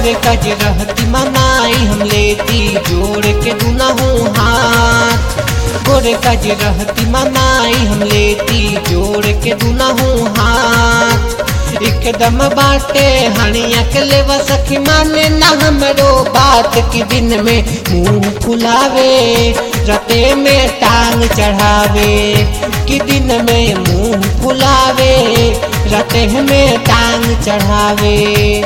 गोरे कज रहती मनाई हम लेती जोड़ के दुनहु हाथ गोरे कज रहती मनाई हम लेती जोड़ के दुनहु हाथ एकदम बाटे हणिया के लेवा सखी माने ना हमरो बात की दिन में मुंह फुलावे रते में टांग चढ़ावे कि दिन में मुंह फुलावे रते में टांग चढ़ावे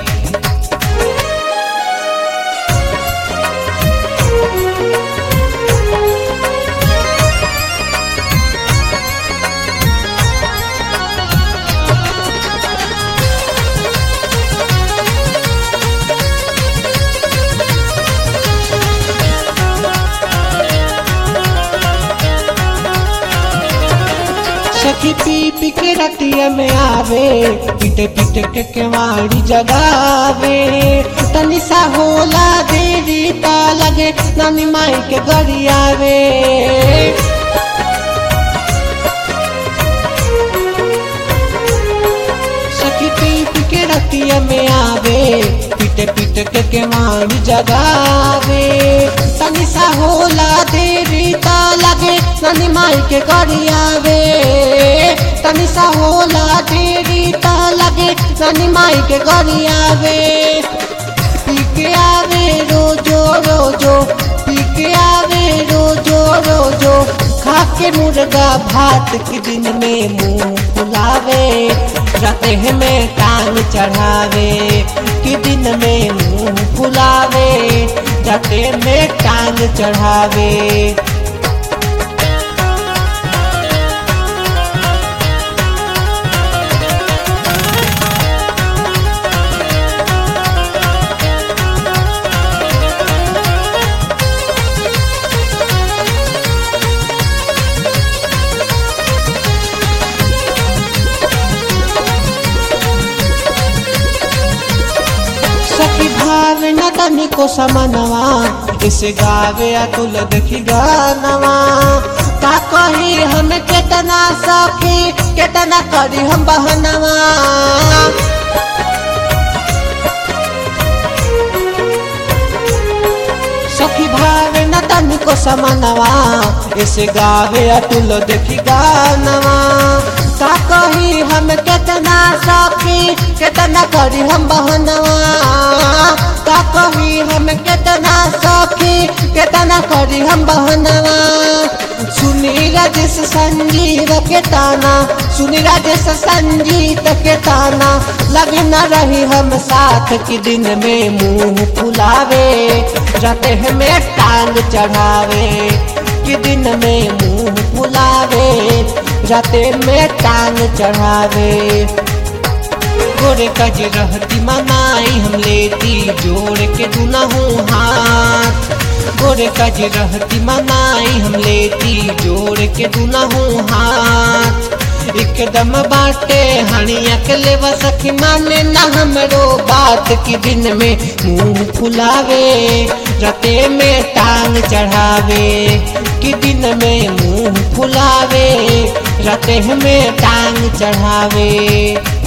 सखी पी पी के रतिया में आवे पीटे पीटे के केवाड़ी जगावे तनी सा होला देवी ता लगे नानी माई के गरियावे सखी पी पी के रतिया में आवे पीटे पीटे के केवाड़ी जगावे तनी सा होला देवी ता लगे नानी माई के गरियावे तनी सा होला देवी ता लगे नानी माई के गरियावे पी के आवे रोजो रोजो पी के आवे रोजो रोजो खा के मुर्गा भात के दिन में मुंह फुलावे रते में टांग चढ़ावे कि दिन में मुंह फुलावे रते में टांग चढ़ावे सखी भाव न तनी को समनवा इसे गावे अतुल देखी गानवा का कही हम केतना सखी केतना करी हम बहनवा सखी भाव न तनी को समनवा इसे गावे अतुल देखी गानवा का कही हम केतना सखी केतना करी हम बहनवा का कही हम केतना सखी केतना करी हम बहनवा सुनी राजेश संजीव के ताना सुनी राजेश संजीत के ताना लगे न रही हम साथ की दिन में मुंह फुलावे रते में टांग चढ़ावे कि दिन में मुंह फुलावे रते में टांग चढ़ावे गोरे कज रहती मनाई हम लेती जोड़ के दुनहु हाथ गोरे कज रहती मनाई हम लेती जोड़ के दुनहु हाथ एकदम बाटे हणिया के लेवा सखी माने ना हमरो बात की दिन में मुंह फुलावे रते में टांग चढ़ावे कि दिन में मुंह फुलावे रते में टांग चढ़ावे